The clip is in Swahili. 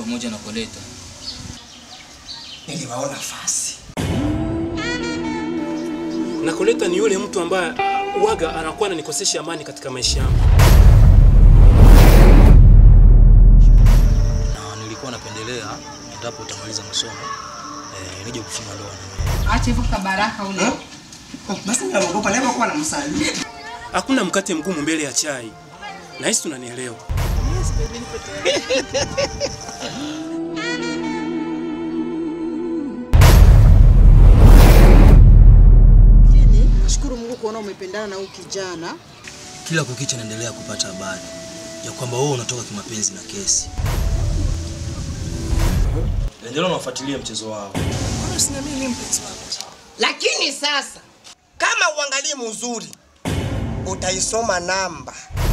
pamoja na Koleta. Niliwaona fasi. Na Koleta ni yule mtu ambaye waga anakuwa ananikosesha amani katika maisha yangu. na nilikuwa napendelea endapo utamaliza masomo eh, nije kufunga ndoa na wewe. Acha hivyo kabaraka ule. Oh, basi naogopa leo kwa namsali. Hakuna mkate mgumu mbele ya chai. Nahisi tunanielewa. Lakini nashukuru Mungu kuona umependana na huyu kijana. Kila kukicha naendelea kupata habari ya kwamba wewe unatoka kimapenzi na kesi. Endelea unafuatilia mchezo wao. Lakini sasa kama uangalie mzuri utaisoma namba